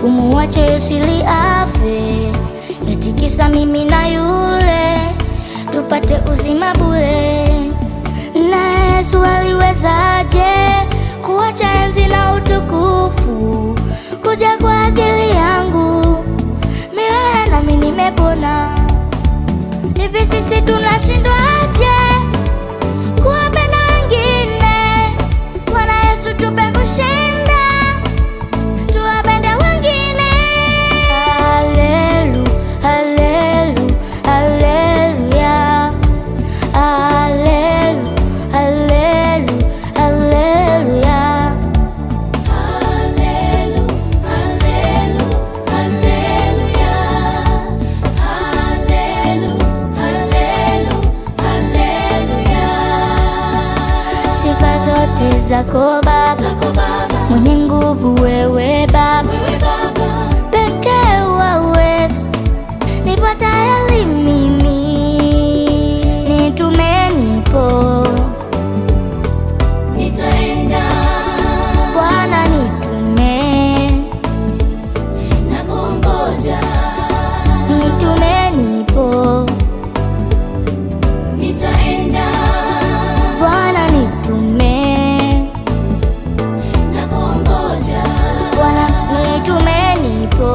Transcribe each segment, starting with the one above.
kumuacha Yosili afe, eti kisa mimi na yule tupate uzima bure. Na Yesu aliwezaje kuacha enzi na utukufu kuja kwa ajili yangu milele, nami nimepona. Hivi sisi tunashindwaje kuwapenda wengine? Bwana Yesu tupe kushinda, tuwapende wengine. Hallelu, hallelu, haleluya. Hallelu, hallelu, haleluya. Hallelu, hallelu, haleluya. Hallelu, hallelu, haleluya. Sifa zote zako Baba, Zako Baba, mwenye nguvu wewe Baba, wewe Baba, pekee waweza nipo tayari mimi, nitume nipo nitaenda Bwana, nitume na kungoja. nitume nipo Nitaenda Bwana, nitume na kungoja. Bwana, nitume nipo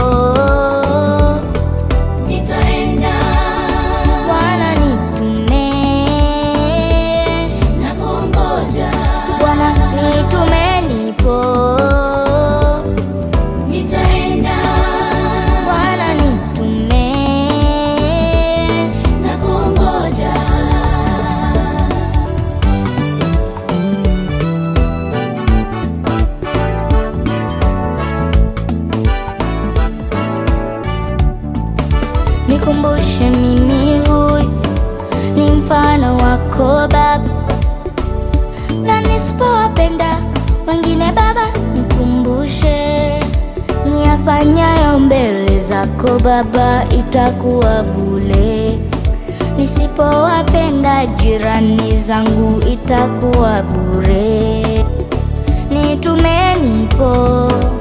Nitaenda Bwana, nitume na kungoja. Bwana, nitume nipo Nitaenda Bwana, nitume na kungoja. Nikumbushe mimi huyu ni mfano wako Baba, na nisipowapenda wengine Baba, nikumbushe niyafanyayo mbele zako Baba, itakuwa bure. Nisipowapenda jirani zangu, itakuwa bure. Nitume nipo